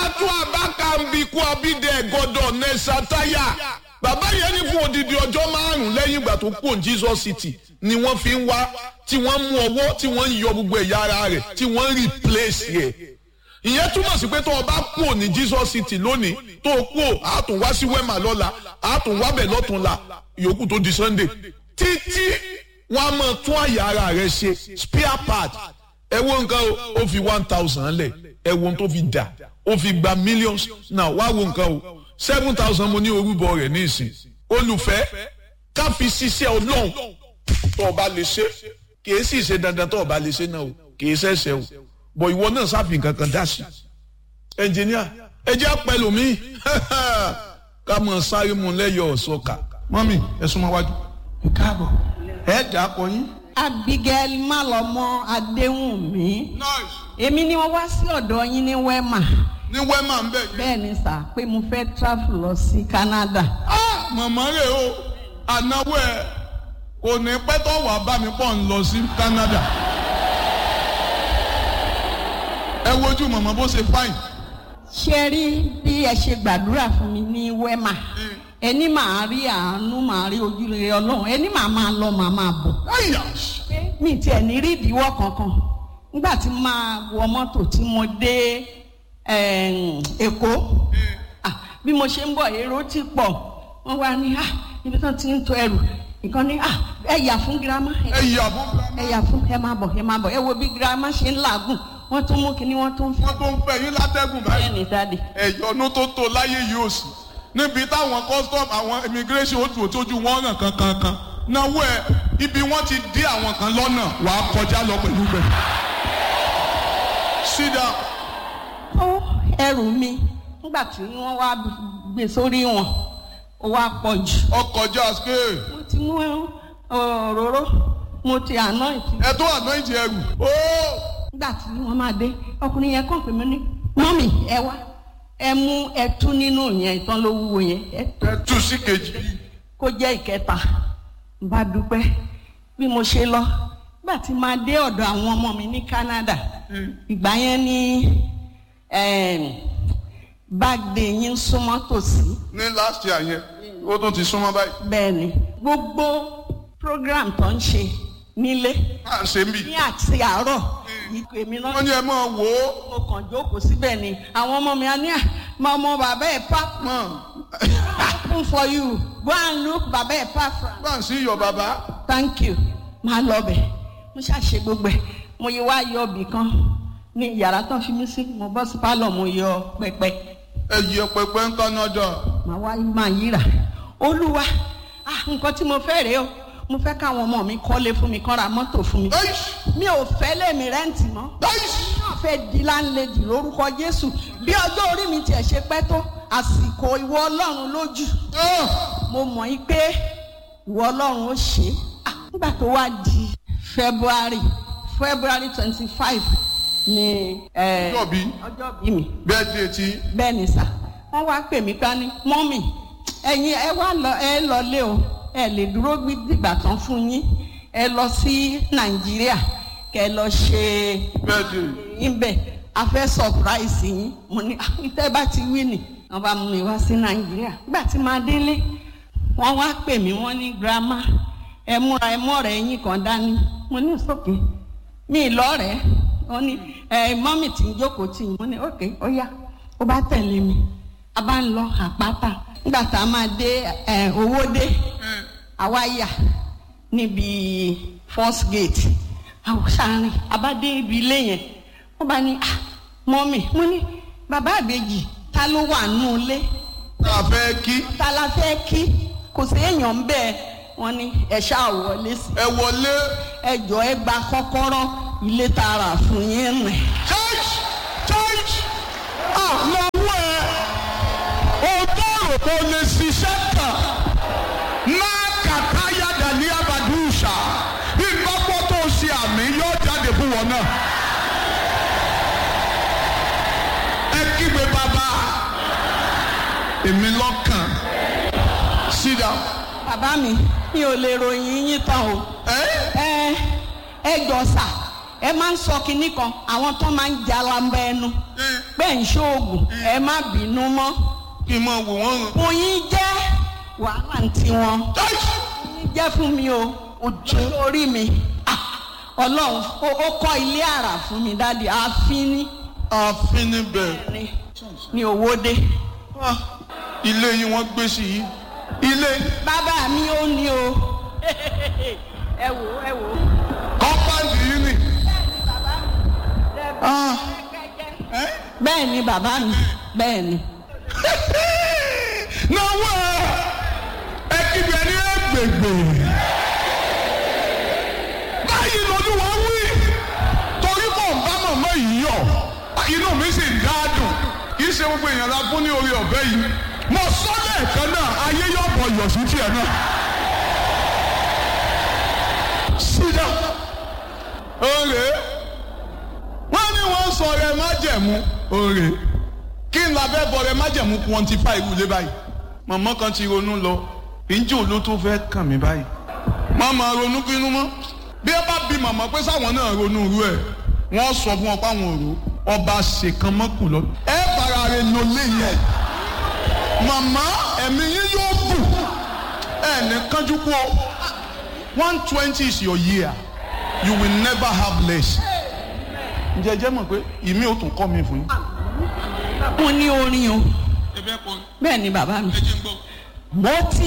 àbátú àbákàmbíkú abídẹ gọdọ nẹsàtáyà bàbá yẹn ní fún odidi ọjọ́ márùn lẹ́yìn ìgbà tó kó Jesus city ni wọ́n fi ń wá tí wọ́n mú ọwọ́ tí wọ́n ń yọ gbogbo ẹ̀yà ara rẹ̀ tí wọ́n ń replace yẹ ìyẹn túmọ̀ sí pé tó o bá kú ní Jesus city lónìí tó o kú a tún wá sí wema lọ́la a tún wá bẹ̀ lọ́túnla ìyókù tó di Sunday títí wọ́n á máa tún àyà ara rẹ̀ ṣe spare part ẹ wo nǹkan o ó fi one thousand lẹ̀ ẹ wo ohun tó fi dà ó fi gba millions now wá wo nǹkan o seven thousand mo ní orúbọ rẹ̀ ní ìsìn olùfẹ́ ká fi ṣiṣẹ́ ọlọ́run tó o bá lè ṣe kìí sì ṣe dandan tó o bá lè ṣe náà o kìí ṣẹ̀ṣẹ̀ o bọ̀ ìwọ náà sáfì kankan dá sí ẹnjìníà ẹ jẹ́ pẹ̀lú mi ká mọ̀ sáré mu lẹ́yọ̀ ọ̀ṣọ́ka mọ́mì ẹ súnmọ́ wájú ẹ káàbọ̀ ẹ dà á kọ yín. Abigail Malọmọ Adéwùnmí èmi ni wọ́n wá sí ọ̀dọ̀ yín ní Wema ní wẹ́mà ń bẹ̀ yín. bẹ́ẹ̀ ni sà pé mo fẹ́ travel lọ sí Canada. Ah, màmá rẹ̀ o ànáwó ẹ̀ kò ní pẹ́ tó wà bá mi pọ̀ ń lọ sí Canada. ẹ wojú màmá bó ṣe fáìn. ṣé rí bí ẹ ṣe gbàdúrà fún mi ní Wema ẹni màá rí àánú màá rí ojúrere Ọlọ́run ẹni màá máa lọ màá máa bọ̀. Àyà! mi tiẹ̀ ní rí ìdíwọ́ kankan nígbà tí mo máa wọ mọ́tò tí mo dé ẹ̀ẹ́n, Èkó Ah, bí mo ṣe ń bọ̀ èrò ti pọ̀ wọ́n wá ní ah ibi tán ti ń to ẹrù nǹkan ní ah ẹ yà fún girama ẹ yà bó ẹ yà fún ẹ máa bọ̀ ẹ máa bọ̀ ẹ wo bí girama ṣe ń làágùn wọ́n tún mú kinní wọ́n tún fẹ́ wọ́n tó ń fẹ́ yín látẹ́gùn báyìí. bẹ́ẹ̀ ni dáàdì ẹ̀yọ́nú tó tó láyé yìí ò sí níbi táwọn custom àwọn immigration ó tù ó tójú wọn ràn kankankan náwó ẹ ibi wọn ti dí àwọn kan lọ́nà wàá kọjá lọ pẹ̀lú bẹ̀. sit down. ó ẹrù mi nígbà tí wọ́n wá gbé sórí wọn ó wá pọ̀ jù ọkọjá scale mo ti mú òróró mo ti àná ìtì ẹ tó anoint ẹrù. ó nígbà tí wọ́n máa dé ọkùnrin yẹn kàn pé mi ní mọ́mì ẹ wá ẹ mú ẹtú nínú yẹn ìtàn ló wúwo yẹn ẹ ẹ tú sí kejì. kó jẹ́ ìkẹta n bá dúpẹ́ bí mo ṣe lọ nígbà tí máa dé ọ̀dọ̀ àwọn ọmọ mi ní Canada ìgbà yẹn ní báàgì yín súnmọ́ tòsí ní last year yẹn ó tún ti súnmọ́ báyìí. bẹ́ẹ̀ ni gbogbo program tó ń ṣe nílé à ń ṣe ń bì. ní àti àárọ̀ ìkọ èmi náà wọ́n ní ẹ máa wò ó. mo kàn jókòó síbẹ̀ ni àwọn ọmọ mi á ní à máa ọmọ bàbá ẹ̀ park mọ̀ open for you go and look bàbá ẹ̀ park from bá ń sí iyọ̀ bàbá. thank you máa lọ bẹ̀ mo ṣàṣe gbogbo ẹ̀ mo yẹ wá yọ ibì kan ní yàrá tó fi mí sí mo bọ́ sí pálọ̀ mo yọ pẹpẹ ẹ yẹ pẹpẹ ń Canada. màá wá máa yíra olúwa ah nǹkan tí mo fẹ́ rèé o mo fẹ́ káwọn ọmọ mi kọ́lé fún mi kán ra mọ́tò fún mi Eish! mi ò fẹ́ lèmi rẹ́ǹtì mọ́ Eish! náà fẹ́ di láńlẹ́dì lórúkọ Jésù bí ọjọ́ orí mi tiẹ̀ ṣe pẹ́ tó àsìkò ìwọ Ọlọ́run lójú Ah! mo mọ̀ yí pé ìwọ Ọlọ́run ó ṣe é Ah, nígbà tó wá di February February twenty five ni eh, Ọjọ́ bí? ọjọ́ bí mi birthday tí bẹ́ẹ̀ ni sà wọ́n wá pè mí ká ní mọ́mì ẹ̀yin ẹ wá lọ ẹ lọlé o ẹ lè dúró dìgbà tán fún yín ẹ lọ sí Nàìjíríà kẹ lọ ṣe birthday. ibẹ̀ a fẹ́ surprise yín mo ní "Ah, tẹ́ bá ti wí nì wọ́n bá mú mi wá sí Nàìjíríà nígbà tí màá délé wọ́n wá pè mí wọ́n ní grandma ẹ múra ẹ mọ̀rẹ́ yín kan dání mo ní sókè mi lọ́rẹ̀ẹ́ wọ́n ní ẹ mọ́mì tí ń jókòó tì yín mo ní òkè ó yá ó bá tẹ̀lé mi a bá ń lọ àpáta nígbà tá a máa dé ẹ owó dé àwa yà níbi first gate àwọn sàárín a bá dé ibi ilé yẹn wọ́n bá ní ah mọ́mì mo ní bàbá àbèjì ta ló wà nù ilé tá a fẹ́ kí ta la fẹ́ kí kò sí èèyàn ń bẹ́ẹ̀ wọ́n ní ẹ ṣáà wọlé sí ẹ wọlé. ẹ jọ ẹ gba kọ́kọ́rọ́ ilé tààrà fún yín rìn. church church àwọn owó ẹ o tó rò kó lè ṣiṣẹ́ kan náà kàkà yàdà ní abàdúṣà ìgbàgbọ́ tó ṣe àmì yóò jáde fún wọn náà. ẹ kígbe bàbá èmi lọ́kàn sit down. bàbá mi mi ò lè ròyìn yín tán o. ẹ ẹ ẹ jọ sà ẹ máa ń sọ kinní kan àwọn tó máa ń jalamba ẹnu pé tẹ̀ ń ṣoògùn ẹ má bínú mọ́ kí n máa wò wọ́n ràn. fún yín jẹ́ wàhálà ń tiwọn yín jẹ́ fún mi o ojú lórí mi Ah, ọlọ́run ó ó kọ́ ilé àrà fún mi dáàdi ààfin ní àfin níbẹ̀ ní ní owóde Ah, ilé yín wọ́n gbé sí yìí ilé bàbá mi ó ní o ẹ wò ẹ wò. kọ́páǹdì yìí nì. Ah, ẹ́? bẹ́ẹ̀ ni bàbá mi bẹ́ẹ̀ ni. náwó ẹ kíbi ẹni ẹgbẹgbẹ báyìí lolúwa wí torí mò ń bá màmá yìí yọ inú mi sì ń dáadùn kì í ṣe gbogbo èèyàn la fún ní orí ọ̀bẹ yìí mo sọ lẹ́ẹ̀kan náà ayé yóò bọ̀ yọ̀ sí tiẹ̀ náà. sídà òrè wọ́n ní wọ́n sọ rẹ̀ májẹ̀mú òrè kí n labẹ́ bọ̀ rẹ̀ májẹ̀mú quantify ìwúlé báyìí màmá kan ti ronú lọ ìjọ ló tó fẹ́ kàn mí báyìí màmá ronú kínú mọ́ bí ẹ bá bi màmá pé sáwọn náà ronú irú ẹ̀ wọ́n sọ fún ọ páwọn òru ọba ṣèkan mọ́kù lọ ẹ bára rẹ lọ léyìn màmá ẹ̀mí yín yóò bù ẹ ní kánjú kú ọ one twenty is your year you will never have less ǹjẹ́ ẹ jẹ́ mọ̀ pé ìmí ò tún kọ́ mi fún yín. mo ní orin o ẹ bẹ́ẹ̀ kọ́ bẹ́ẹ̀ ni bàbá mi. ẹ jẹ́ ń gbọ́. mo ti